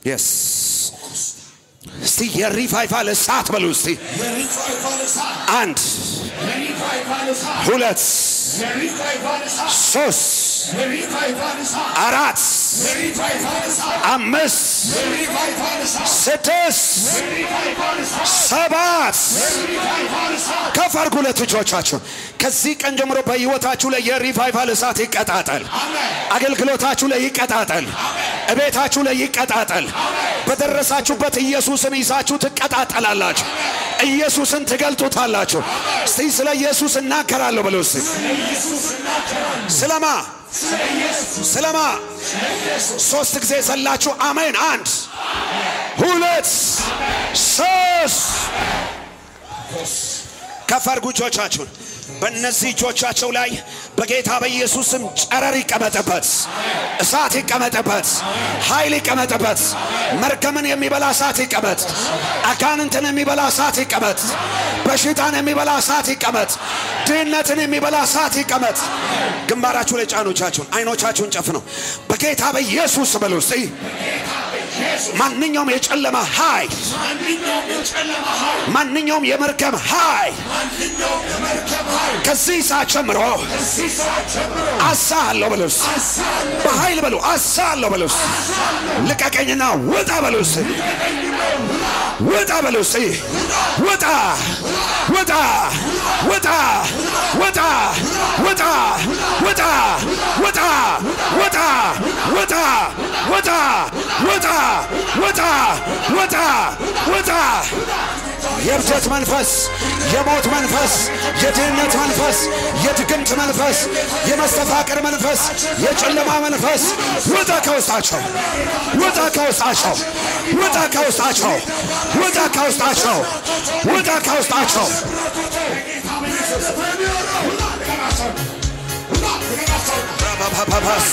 የስ እስቲ የሪቫይቫል እሳት በሉ እስቲ የሪቫይቫል እሳት አንድ የሪቫይቫል እሳት ሁለት የሪቫይቫል እሳት ሶስት የሪቫይቫል እሳት አራት የሪቫይቫል እሳት አምስት የሪቫይቫል እሳት ስድስት የሪቫይቫል እሳት ሰባት የሪቫይቫል እሳት ከፍ አድርጉ ሁለት እጆቻችሁን። ከዚህ ቀን ጀምሮ በሕይወታችሁ ላይ የሪቫይቫል እሳት ይቀጣጠል። አገልግሎታችሁ ላይ ይቀጣጠል። እቤታችሁ ላይ ይቀጣጠል። በደረሳችሁበት ኢየሱስን ይዛችሁ ትቀጣጠላላችሁ። ኢየሱስን ትገልጡታላችሁ። እስቲ ስለ ኢየሱስ እናገራለሁ ብለው እስቲ ስለማ ስለማ ሶስት ጊዜ ዘላችሁ አሜን። አንድ ሁለት ሶስት ከፍ አድርጉ እጆቻችሁን። በእነዚህ እጆቻቸው ላይ በጌታ በኢየሱስም ጨረር ይቀመጥበት፣ እሳት ይቀመጥበት፣ ኃይል ይቀመጥበት። መርገምን የሚበላ እሳት ይቀመጥ፣ አጋንንትን የሚበላ እሳት ይቀመጥ፣ በሽታን የሚበላ እሳት ይቀመጥ፣ ድህነትን የሚበላ እሳት ይቀመጥ። ግንባራችሁ ላይ ጫኖቻችሁን፣ አይኖቻችሁን ጨፍነው በጌታ በኢየሱስ በሉ እስቲ ማንኛውም የጨለማ ኃይል ማንኛውም የጨለማ ኃይል ማንኛውም የመርገም ኃይል ማንኛውም የመርከብ ኃይል ከዚህ ሰዓት ጀምሮ ከዚህ ሰዓት ጀምሮ አሳለሁ በሉስ፣ በኃይል በሉ አሳለሁ በሉስ፣ ልቀቀኝና ውጣ በሉስ፣ ውጣ በሉስ፣ ውጣ ውጣ ውጣ ውጣ ውጣ ውጣ ውጣ ውጣ ውጣ ውጣ ውጣ ውጣ ውጣ ውጣ የእብደት መንፈስ፣ የሞት መንፈስ፣ የድህነት መንፈስ፣ የድግምት መንፈስ፣ የመስተፋቅር መንፈስ፣ የጨለማ መንፈስ ውጣ ከውስጣቸው፣ ውጣ ከውስጣቸው፣ ውጣ ከውስጣቸው፣ ውጣ ከውስጣቸው፣ ውጣ ከውስጣቸው። ራባባባስ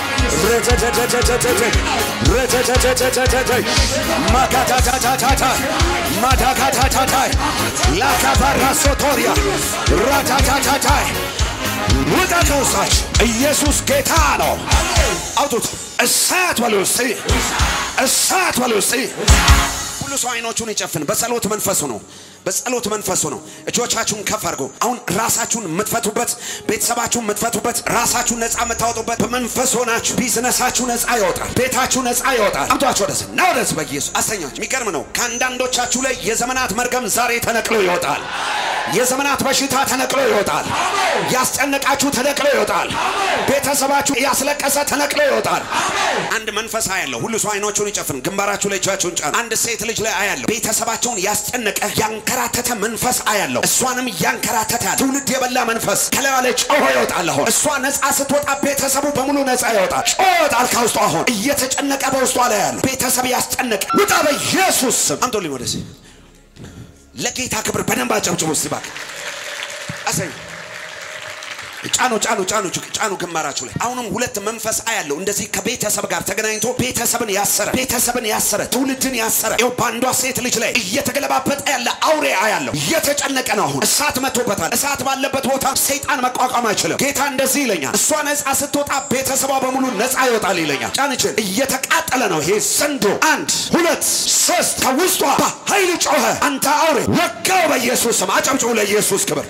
ማካታታታታታ ማዳካታታታ ላካባራሶቶሪያ ራታታታታ ውጣ ከውስጣቸው። ኢየሱስ ጌታ ነው። አውጡት። እሳት በሉ እስቲ፣ እሳት በሉ እስቲ። ሁሉ ሰው አይኖቹን ይጨፍን። በጸሎት መንፈሱ ነው። በጸሎት መንፈሱ ነው። እጆቻችሁን ከፍ አድርጎ አሁን ራሳችሁን የምትፈቱበት፣ ቤተሰባችሁን የምትፈቱበት፣ ራሳችሁን ነፃ የምታወጡበት በመንፈስ ሆናችሁ ቢዝነሳችሁ ነፃ ይወጣል። ቤታችሁ ነፃ ይወጣል። አምጧችሁ ወደዚህ እና ወደዚህ በኢየሱስ አስተኛችሁ። የሚገርም ነው። ከአንዳንዶቻችሁ ላይ የዘመናት መርገም ዛሬ ተነቅሎ ይወጣል። የዘመናት በሽታ ተነቅሎ ይወጣል። ያስጨነቃችሁ ተነቅሎ ይወጣል። ቤተሰባችሁ ያስለቀሰ ተነቅሎ ይወጣል። አንድ መንፈስ አያለሁ። ሁሉ ሰው አይኖቹን ይጨፍን። ግንባራችሁ ላይ እጃችሁን ጫኑ። አንድ ሴት ልጅ ላይ አያለሁ። ቤተሰባቸውን ያስጨነቀ ያንከራተተ መንፈስ አያለሁ። እሷንም ያንከራተተ ያለ ትውልድ የበላ መንፈስ ከላዩ ላይ ጮሆ ይወጣል። አሁን እሷ ነፃ ስትወጣ ቤተሰቡ በሙሉ ነፃ ይወጣል። ጮሆ ይወጣል ከውስጡ። አሁን እየተጨነቀ በውስጧ ላይ ያለ ቤተሰብ ያስጨነቀ ውጣ በኢየሱስ ስም። አምጦልኝ ወደዚህ ለጌታ ክብር በደንብ አጨብጭቡ እስቲ እባክህ። አሰኝ ጫኑ ጫኑ ጫኑ ጫኑ ግንባራችሁ ላይ አሁንም ሁለት መንፈስ አያለው። እንደዚህ ከቤተሰብ ጋር ተገናኝቶ ቤተሰብን ያሰረ ቤተሰብን ያሰረ ትውልድን ያሰረ ይኸው በአንዷ ሴት ልጅ ላይ እየተገለባበጠ ያለ አውሬ አያለው። እየተጨነቀ ነው። አሁን እሳት መጥቶበታል። እሳት ባለበት ቦታ ሰይጣን መቋቋም አይችልም። ጌታ እንደዚህ ይለኛል፣ እሷ ነፃ ስትወጣ ቤተሰቧ በሙሉ ነፃ ይወጣል ይለኛል። ጫንችን እየተቃጠለ ነው ይሄ ዘንዶ። አንድ ሁለት ሶስት ከውስጧ በኃይል ጮኸ። አንተ አውሬ ወጋው በኢየሱስ ስም። አጨብጭቡ ለኢየሱስ ክብር።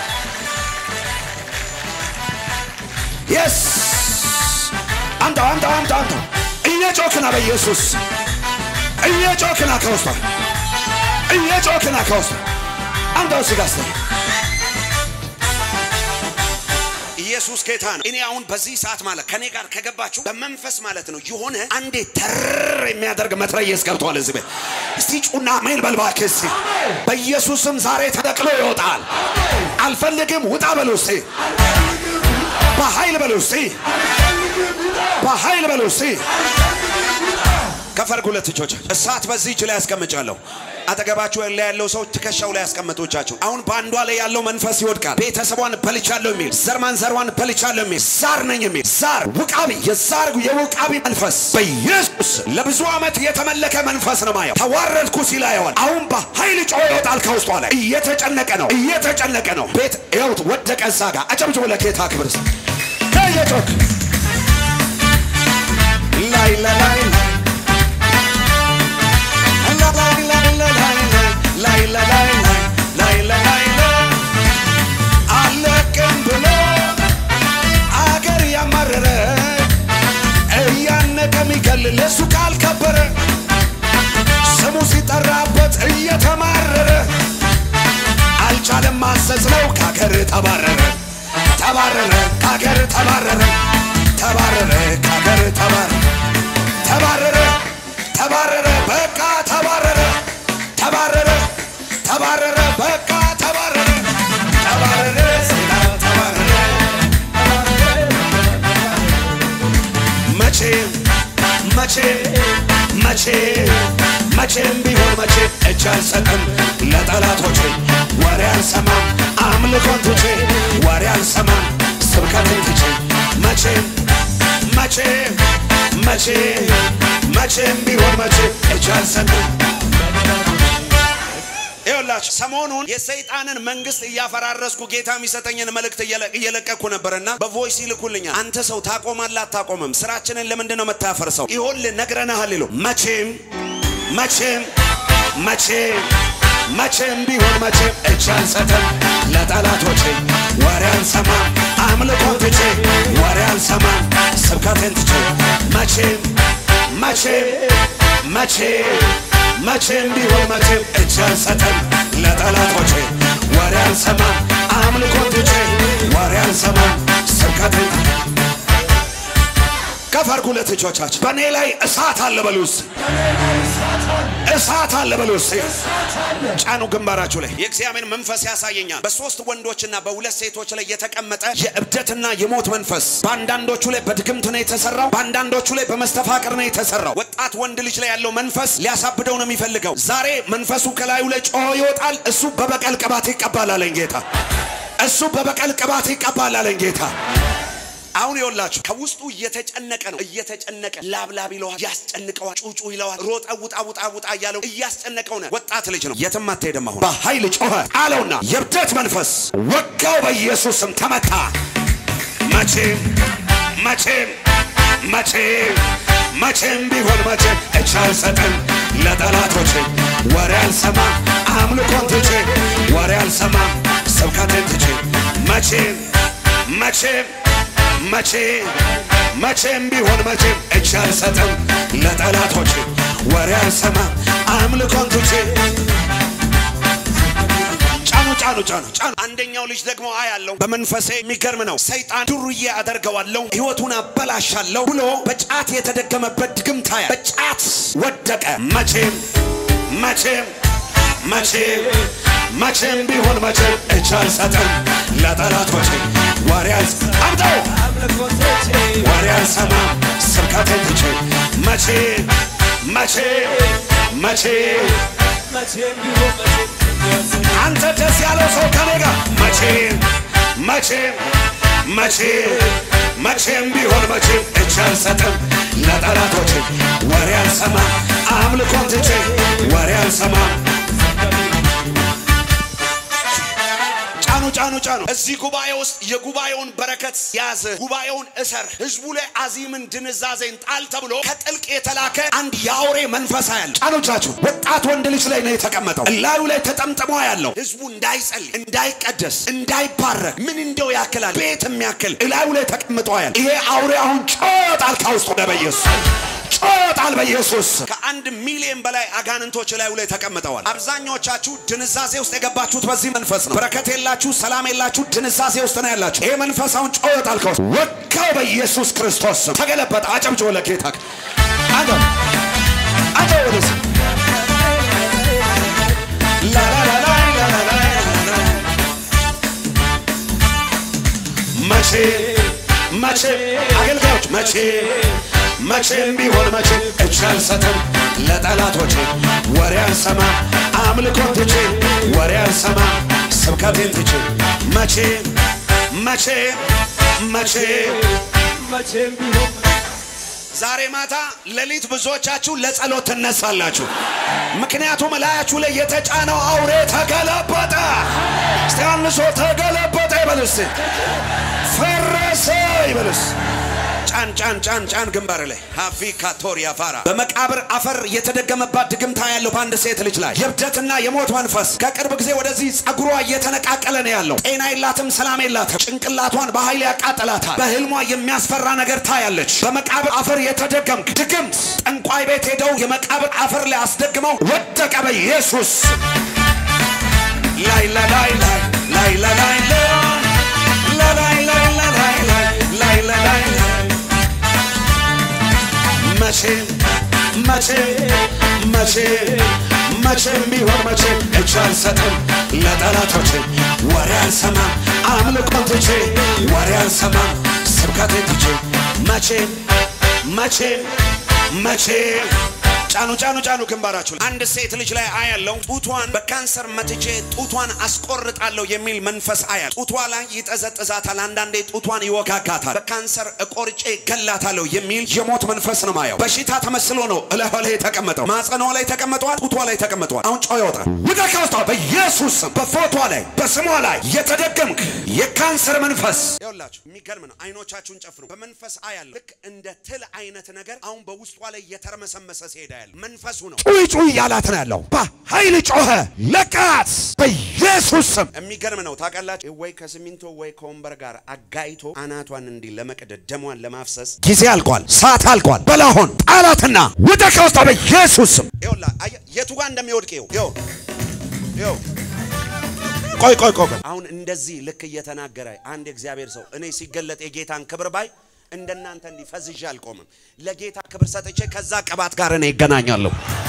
የስ አምጣው አምጣው አምጣው አምጣው። እየጮክና በኢየሱስ እየጮክና ከውስጧ እየጮክና ከውስጧ አምጣው ስጋ ስ ኢየሱስ ጌታ ነው። እኔ አሁን በዚህ ሰዓት ማለት ከኔ ጋር ከገባችሁ በመንፈስ ማለት ነው የሆነ አንዴ ተር የሚያደርግ መትረየስ ገብቷል እዚህ ቤት። እስቲ ጩና ሜል በልባክ እስቲ በኢየሱስም ዛሬ ተነቅሎ ይወጣል። አልፈልግም ውጣ በሉ እስቲ በኃይል በሉ እስቲ በኃይል በሉ እስቲ ከፈርጉ ሁለት እጆች እሳት በዚህ እጅ ላይ ያስቀምጫለሁ። አጠገባችሁ ላይ ያለው ሰው ትከሻው ላይ ያስቀምጦቻችሁ። አሁን በአንዷ ላይ ያለው መንፈስ ይወድቃል። ቤተሰቧን በልቻለሁ የሚል ዘር ማንዘሯን በልቻለሁ የሚል ዛር ነኝ የሚል ዛር ውቃቢ፣ የዛር የውቃቢ መንፈስ በኢየሱስ ለብዙ ዓመት የተመለከ መንፈስ ነው ማየው። ተዋረድኩ ሲል አየዋል። አሁን በኃይል ጮ ይወጣል ከውስጧ ላይ። እየተጨነቀ ነው፣ እየተጨነቀ ነው። ቤት ይኸውት ወደቀ እዛ ጋር። አጨብጭቡ ለጌታ ክብር ከየጮክ ላይ ላይ ላይ እየተከበረ ስሙ ሲጠራበት እየተማረረ አልቻለም ማሰስ ነው ከአገር ተባረረ ተባረረ ከአገር ተባረረ ተባረረ ከአገር ተባረረ ተባረረ ተባረረ በቃ ተባረረ ተባረረ ተባረረ በቃ ተባረረ ተባረረ ሰይጣን ተባረረ መቼም መቼም መቼም መቼም ቢሆን መቼ እጅ አልሰጥም ለጠላቶቼ ወሬ አልሰማም አምልኮን ትቼ ወሬ አልሰማም ስብከትን ትቼ መቼም መቼም መቼም መቼም ቢሆን መቼ እጅ አልሰጥም ይኸውላችሁ ሰሞኑን የሰይጣንን መንግስት እያፈራረስኩ ጌታ የሚሰጠኝን መልእክት እየለ- እየለቀኩ ነበርና በቮይስ ይልኩልኛል። አንተ ሰው ታቆማለህ አታቆምም? ስራችንን ለምንድን ነው የምታፈርሰው? ይኸውልህ ነግረንሃል ይሉ መቼም መቼም መቼም መቼም ቢሆን መቼም እጅ አልሰጥም ለጠላቶቼ ወሬ አልሰማም አምልኮን ትቼ ወሬ አልሰማም ስብከቴን ትቼ መቼም መቼም መቼም መቼም ቢሆን መቼም እጅ አልሰጥም ለጠላቶቼ ወሬ አልሰማም አምልኮን ትቼ ወሬ አልሰማም ስብከቴን ከፍ አድርጉ ሁለት እጆቻችሁ በእኔ ላይ እሳት አለ በሉ እስኪ እሳት አለ በሉ እስኪ ጫኑ ግንባራችሁ ላይ የእግዚአብሔር መንፈስ ያሳየኛል በሶስት ወንዶችና በሁለት ሴቶች ላይ የተቀመጠ የእብደትና የሞት መንፈስ በአንዳንዶቹ ላይ በድግምት ነው የተሰራው በአንዳንዶቹ ላይ በመስተፋቅር ነው የተሰራው ወጣት ወንድ ልጅ ላይ ያለው መንፈስ ሊያሳብደው ነው የሚፈልገው ዛሬ መንፈሱ ከላዩ ላይ ጮሆ ይወጣል እሱ በበቀል ቅባት ይቀባል አለኝ ጌታ እሱ በበቀል ቅባት ይቀባል አለኝ ጌታ አሁን ይኸውላችሁ ከውስጡ እየተጨነቀ ነው። እየተጨነቀ ላብላብ ይለዋል፣ ያስጨንቀዋል፣ ጩጩ ይለዋል፣ ሮጠ ውጣ ውጣ ውጣ እያለው እያስጨነቀው ነው። ወጣት ልጅ ነው፣ የትም አትሄድም። አሁን በኃይል ጮኸ አለውና የብደት መንፈስ ወጋው፣ በኢየሱስም ተመታ። መቼም መቼም መቼም መቼም ቢሆን መቼም እጅ አልሰጥም ለጠላቶቼ ወሬ አልሰማም አምልኮን ትቼ ወሬ አልሰማም ስብከቴን ትቼ መቼም መቼም መቼም መቼም ቢሆን መቼም እጅ አልሰጥም ለጠላቶቼ ወሬ አልሰማም አምልኮን ትቼ ጫኑ ጫኑ ጫኑ ጫኑ። አንደኛው ልጅ ደግሞ አያለው በመንፈሴ የሚገርም ነው። ሰይጣን ዱርዬ አደርገዋለሁ፣ ህይወቱን አበላሻለሁ ብሎ በጫት የተደገመበት ድግምት ያያል። በጫት ወደቀ። መቼም መቼም መቼም መቼም ቢሆን መቼም እጅ አልሰጥም ለጠላቶቼ ወሬ አልስ አምጠው ወሬ አልሰማም ስብከቴን ትቼ መቼም መቼም መቼም አንተ ደስ ያለው ሰው ከኔ ጋር መቼም መቼም መቼም መቼም ቢሆን መቼም እጅ አልሰጥም ለጠላቶቼ ወሬ አልሰማም አምልኮን ትቼ ወሬ አልሰማም ጫኑ ጫኑ ጫኑ። እዚህ ጉባኤ ውስጥ የጉባኤውን በረከት ያዝ፣ ጉባኤውን እሰር፣ ህዝቡ ላይ አዚምን ድንዛዜን ጣል ተብሎ ከጥልቅ የተላከ አንድ የአውሬ መንፈሳ ያለ ጫኖቻችሁ ወጣት ወንድ ልጅ ላይ ነው የተቀመጠው። እላዩ ላይ ተጠምጥሞ ያለው ህዝቡ እንዳይጸልይ፣ እንዳይቀደስ፣ እንዳይባረክ ምን እንደው ያክላል ቤት የሚያክል እላዩ ላይ ተቀምጦ ያለ ይሄ አውሬ አሁን ጮጣል ከውስጡ ወደ በኢየሱስ ጮጣል በኢየሱስ ከአንድ ሚሊዮን በላይ አጋንንቶች ላዩ ላይ ተቀምጠዋል። አብዛኞቻችሁ ድንዛዜ ውስጥ የገባችሁት በዚህ መንፈስ ነው። በረከት የላችሁ፣ ሰላም የላችሁ፣ ድንዛዜ ውስጥ ነው ያላችሁ። ይሄ መንፈስ አሁን ጮጣል ከውስጥ ወጋው በኢየሱስ ክርስቶስ ስም ተገለበጠ። አጨብጭቦ ለጌታ አንተ አንተ ወደዚህ መቼ መቼ አገልጋዮች መቼ መቼም ቢሆን መቼ እጅ አልሰጥም ለጠላቶቼ ወሬ አልሰማም አምልኮን ትቼ ወሬ አልሰማም ስብከቴን ትቼ መቼ መቼ መቼ ዛሬ ማታ ሌሊት ብዙዎቻችሁ ለጸሎት ትነሳላችሁ። ምክንያቱም እላያችሁ ላይ የተጫነው አውሬ ተገለበጠ። እስቲ አንድ ሰው ተገለበጠ ይበልስ፣ ፈረሰ ይበልስ። ጫን ጫን ጫን ጫን ግንባር ላይ ሀፊ ካቶሪያ ፋራ በመቃብር አፈር የተደገመባት ድግምታ ያለው በአንድ ሴት ልጅ ላይ የእብደትና የሞት መንፈስ ከቅርብ ጊዜ ወደዚህ ጸጉሯ እየተነቃቀለ ነው ያለው። ጤና የላትም፣ ሰላም የላትም። ጭንቅላቷን በኃይል ያቃጥላታል። በህልሟ የሚያስፈራ ነገር ታያለች። በመቃብር አፈር የተደገምክ ድግምት ጠንቋይ ቤት ሄደው የመቃብር አፈር ላይ አስደግመው ወደቀ በኢየሱስ ላይ ላይ ላይ ላይ ላይ ላይ ላይ ላይ ላይ ላይ ላይ ላይ ላይ ላይ መቼ መቼ መቼ መቼ ቢሆን መቼ እጅ አልሰጥም ለጠላቶቼ ወሬ አልሰማም አምልኮን ትቼ ወሬ አልሰማም ስብከቴን ትቼ መቼ መቼ መቼ ጫኑ ጫኑ ጫኑ ግንባራችሁ አንድ ሴት ልጅ ላይ አያለው ጡቷን በካንሰር መትቼ ጡቷን አስቆርጣለሁ የሚል መንፈስ አያል ጡቷ ላይ ይጠዘጥዛታል አንዳንዴ ጡቷን ይወጋጋታል በካንሰር እቆርጬ ገላታለሁ የሚል የሞት መንፈስ ነው ማየው በሽታ ተመስሎ ነው እላቷ ላይ የተቀመጠው ማጸኗ ላይ ተቀምጧል ጡቷ ላይ ተቀምጧል አሁን ጨው ይወጣል ውጣ ከውስጧ በኢየሱስ ስም በፎቷ ላይ በስሟ ላይ የተደገምክ የካንሰር መንፈስ ይኸውላችሁ የሚገርም ነው አይኖቻችሁን ጨፍኑ በመንፈስ አያለሁ ልክ እንደ ትል አይነት ነገር አሁን በውስጧ ላይ እየተርመሰመሰ ሲሄዳ ያለ መንፈሱ ነው ጩይ ጩይ እያላት ነው ያለው። በኃይል ጮኸ፣ ለቃት በኢየሱስ ስም። የሚገርም ነው ታውቃላችሁ። ወይ ከሲሚንቶ ወይ ከወንበር ጋር አጋይቶ አናቷን እንዲህ ለመቅደድ ደሟን ለማፍሰስ ጊዜ አልቋል፣ ሰዓት አልቋል። በላሆን ጣላትና ውጣ ከውስጧ በኢየሱስ ስም። ይኸውላ አየህ፣ የቱ ጋር እንደሚወድቅ ይኸው ይኸው ይኸው ቆይ ቆይ ቆይ ቆይ። አሁን እንደዚህ ልክ እየተናገረ አንድ የእግዚአብሔር ሰው እኔ ሲገለጥ የጌታን ክብር ባይ እንደናንተ እንዲህ ፈዝዤ አልቆምም። ለጌታ ክብር ሰጥቼ ከዛ ቅባት ጋር እኔ ይገናኛለሁ።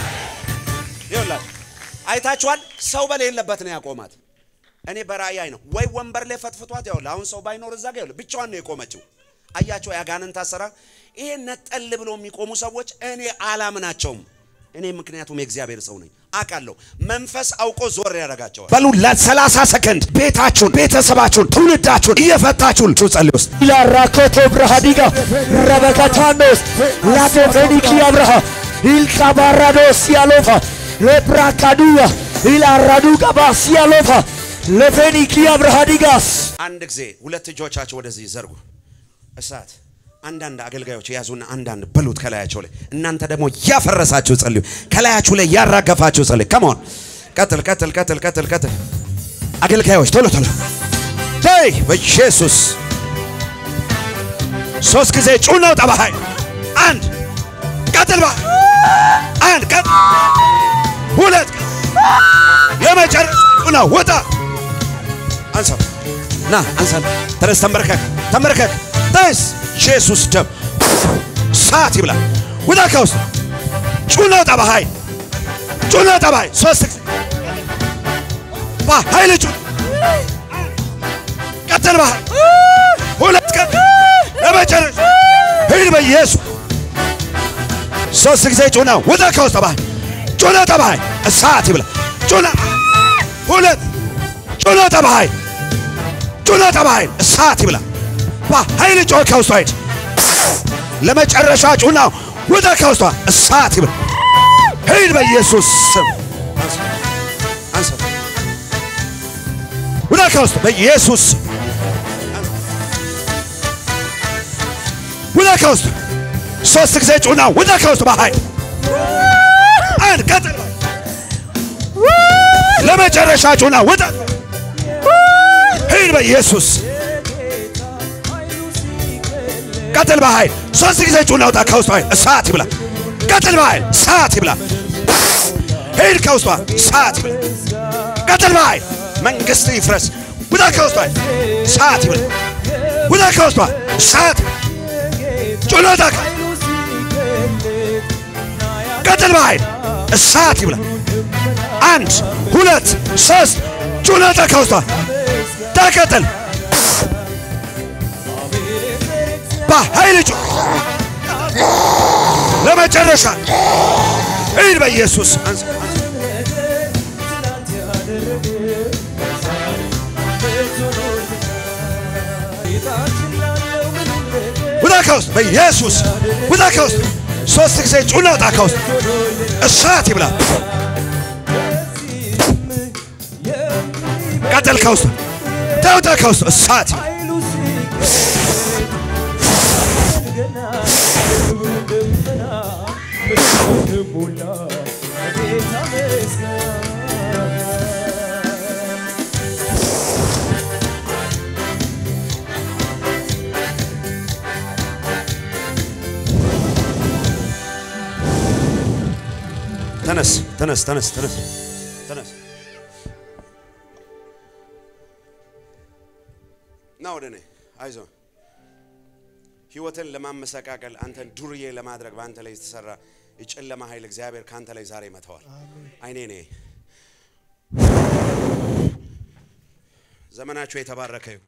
ይኸውላችሁ አይታችኋል። ሰው በሌለበት ነው ያቆማት። እኔ በራእይ አይ ነው ወይ ወንበር ላይ ፈትፍቷት፣ ይኸውልህ አሁን ሰው ባይኖር እዛ ጋር ይኸውልህ ብቻዋን ነው የቆመችው። አያቸው ያጋንንት አሰራር። ይሄ ነጠል ብሎ የሚቆሙ ሰዎች እኔ አላምናቸውም። እኔ ምክንያቱም የእግዚአብሔር ሰው ነኝ አውቃለሁ። መንፈስ አውቆ ዞር ያደርጋቸዋል። በሉ ለሰላሳ ሰከንድ ቤታችሁን፣ ቤተሰባችሁን፣ ትውልዳችሁን እየፈታችሁ ጸልዩ ውስጥ ኢላራኮቶ ብርሃዲጋ ረበከታኖስ ላቴፌኒኪ አብርሃ ኢልካባራዶስ ያሎፋ ለብራካዱያ ኢላራዱ ቀባ ሲያሎፋ ለፌኒኪ አብርሃዲጋስ አንድ ጊዜ ሁለት እጆቻቸው ወደዚህ ዘርጉ። እሳት አንዳንድ አገልጋዮች የያዙና አንዳንድ በሉት ከላያቸው ላይ እናንተ ደግሞ ያፈረሳችሁ ጸልዩ። ከላያችሁ ላይ ያራገፋችሁ ጸልዩ። ከመሆን ቀጥል ቀጥል ቀጥል ቀጥል ቀጥል። አገልጋዮች ቶሎ ቶሎ ይ በኢየሱስ ሶስት ጊዜ ጩኸ ነው ጠባሃይ አንድ ቀጥል ባ አንድ ቀጥል ሁለት ለመጨረሻ ጩኸ ነው ውጣ አንሳው ና አንሳ ተነስ ተንበርከክ ተንበርከክ ተነስ ኢየሱስ ደም ሰዓት ይብላ ውጣ ከውስጥ ጩኸ ነው ጠባሃይ ጩኸ ነው ጠባሃይ ሶስት ጊዜ በኃይል ጩኸ ቀጥል ባህል ሁለት ቀን ለመጨረሻ ሂድ በኢየሱስ ሶስት ጊዜ ጩና ውጣ ከውስጥ ባህል ጩና ጠባሃይ እሳት ይብላ ጩና ሁለት ጩና ጠባሃይ ጩና ጠባሃይ እሳት ይብላ በኃይል ጮህ ከውስጧ ሂድ ለመጨረሻ ጩና ውጣ ከውስጧ እሳት ይብላ ሂድ በኢየሱስ ስም አንሳ ውጣ ከውስጥ በኢየሱስ ስም ውጣ ከውስጥ ሶስት ጊዜ ጩና ውጣ ከውስጥ በኃይል አንድ ቀጥል ለመጨረሻ ጩና ውጣ ሂድ በኢየሱስ ቀጥል በኃይል ሶስት ጊዜ ጩና ውጣ ከውስጥ በኃይል እሳት ይብላ ቀጥል በኃይል እሳት ይብላ ሂድ ከውስጧ እሳት ይብላ ቀጥል በኃይል መንግስት ይፍረስ ውጣ ከውስጧ እሳት ይብላ ውጣ ከውስጧ እሳት ጩና ውጣ ቀጥል በኃይል እሳት ይብላ አንድ ሁለት ሶስት ጩና ውጣ ከውስጧ ተቀጥል በኃይል ጩ ለመጨረሻ ሂድ በኢየሱስ አንሳ ውጣ ከውስጥ በኢየሱስ ውጣ ከውስጥ ሶስት ጊዜ ጩና ውጣ ከውስጥ እሳት ይብላ ቀጥል ከውስጥ ተውጣ ከውስጥ እሳት ደመና የክብሩ ደመና ምድርን ሞላ ጌታ ምስጋና ተነስ ተነስ ተነስ ተነስ ተነስ ና ወደ እኔ አይዞ ህይወትን ለማመሰቃቀል አንተን ዱርዬ ለማድረግ በአንተ ላይ የተሰራ የጨለማ ኃይል እግዚአብሔር ከአንተ ላይ ዛሬ መተዋል አይኔ ኔ ዘመናችሁ የተባረከ ይሁን